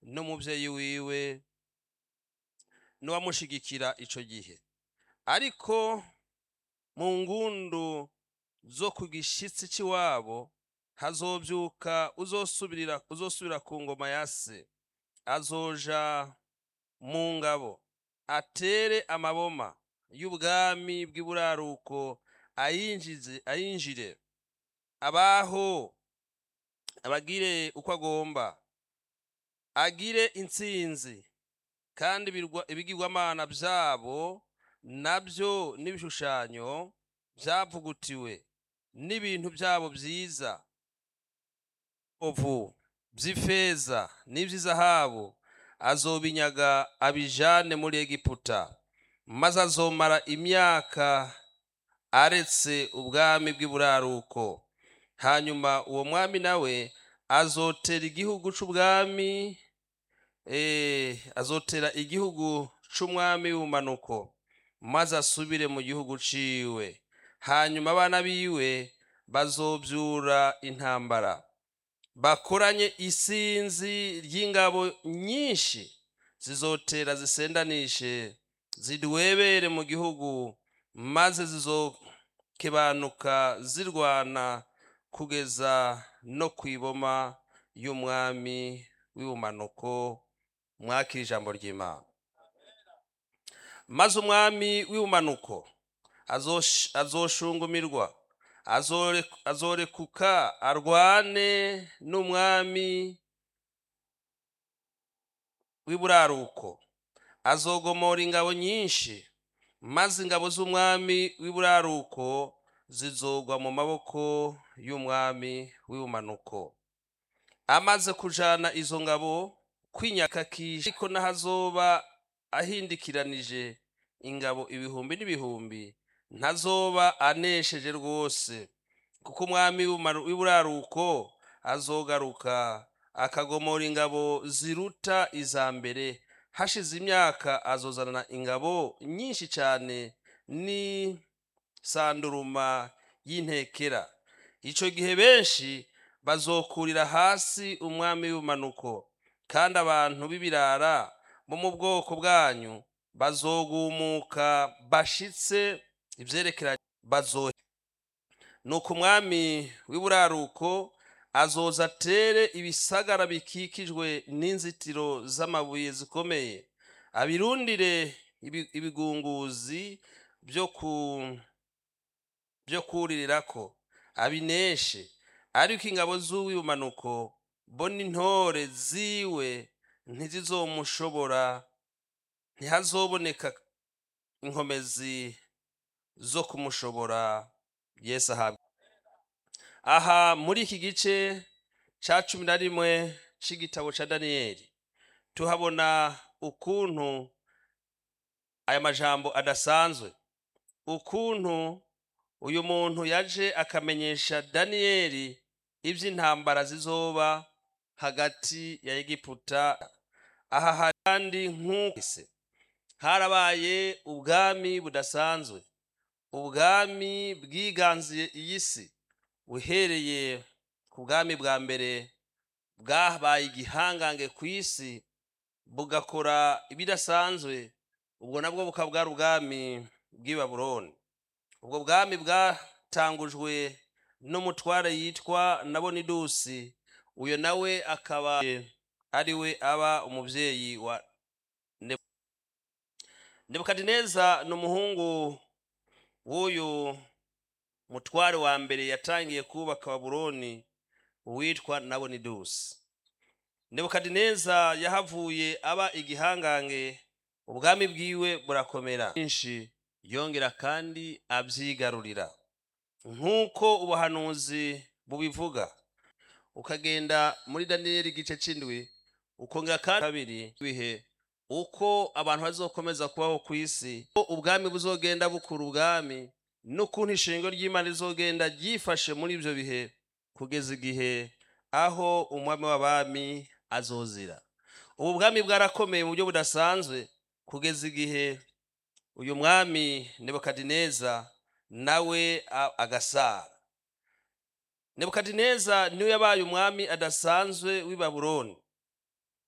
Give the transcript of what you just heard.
n'umubyeyi wiwe n'uwamushigikira ico gihe ariko mu ngundu zo ku gishitsi c'iwabo hazovyuka uzosubirira uzosubira ku ngoma ya se azoja mu ngabo atere amaboma y'ubwami bw'iburaruko ayinjize ayinjire abaho abagire uko agomba agire intsinzi kandi ibirwa- ibigirwamana vyabo nabyo n'ibishushanyo vyavugutiwe n'ibintu vyabo vyiza ovu vy'ifeza n'ivy'izahabu azobinyaga abijane muri egiputa maze azomara imyaka aretse ubwami bw'iburaruko hanyuma uwo mwami nawe azotera igihugu c'ubwami eh, azotera igihugu c'umwami w'ubumanuko maze asubire mu gihugu ciwe hanyuma abana biwe bazovyura intambara bakoranye isinzi ry'ingabo nyinshi zizotera zisendanishe zidwebere mu gihugu maze zizokebanuka zirwana kugeza no kwiboma y'umwami w'ubumanuko mwakira ijambo ry'imana maze umwami w'ubumanuko azosh- azoshungumirwa azore- azorekuka arwane n'umwami w'iburaruko azogomora ingabo nyinshi maze ingabo z'umwami w'iburaruko zizogwa mu maboko y'umwami w'ubumanuko amaze kujana izo ngabo kwinyakakisha ariko n'ahazoba ahindikiranije ingabo ibihumbi n'ibihumbi ntazoba anesheje rwose kuko umwami w'Ubumaru- w'iburaruko azogaruka akagomora ingabo ziruta iza mbere hashize imyaka azozana ingabo nyinshi cyane n'isanduruma y'intekera ico gihe benshi bazokurira hasi umwami w'ubumanuko kandi abantu b'ibirara bo mu bwoko bwanyu bazogumuka bashitse ivyerekeranye bazo nuko umwami w'iburaruko azoza atere ibisagara bikikijwe n'inzitiro z'amabuye zikomeye abirundire ibi- ibigunguzi byo ku byo kuririrako abineshe ariko ingabo z'uw'ibumanuko bo n'intore ziwe ntizizomushobora ntihazoboneka inkomezi zo kumushobora yesu ahabwa aha muri iki gice ca cumi na rimwe c'igitabo ca daniyeli tuhabona ukuntu aya majambo adasanzwe ukuntu uyu muntu yaje akamenyesha daniyeli ivy'intambara zizoba hagati ya egiputa aha hari kandi nk'ukise harabaye ubwami budasanzwe ubwami bwiganziye iyi si uhereye ku bwami bwa mbere bwabaye igihangange ku isi bugakora ibidasanzwe ubwo nabwo bukaba bwari ubwami bw'i babuloni ubwo bwami bwatangujwe n'umutware yitwa nabonidusi uyo nawe akaba ari we aba umuvyeyi wa Nebu- nebukadineza ni umuhungu w'uyu mutware wa mbere yatangiye kubaka babuloni uwitwa nabonidusi nebukadineza yahavuye aba igihangange ubwami bwiwe burakomera byinshi yongera kandi abyigarurira nk'uko ubuhanuzi bubivuga ukagenda muri daniyeli igice c'indwi ukongera kandi kabiri bihe uko abantu bazokomeza kubaho ku isi ko ubwami buzogenda bukura ubwami n'ukuntu ishingo ry'imana rizogenda ryifashe muri ibyo bihe kugeza igihe aho umwami w'abami azozira ubu bwami bwarakomeye mu buryo budasanzwe kugeza igihe uyu mwami nebukadineza nawe a- agasara nebukadineza niwe yabaye umwami adasanzwe w'i babuloni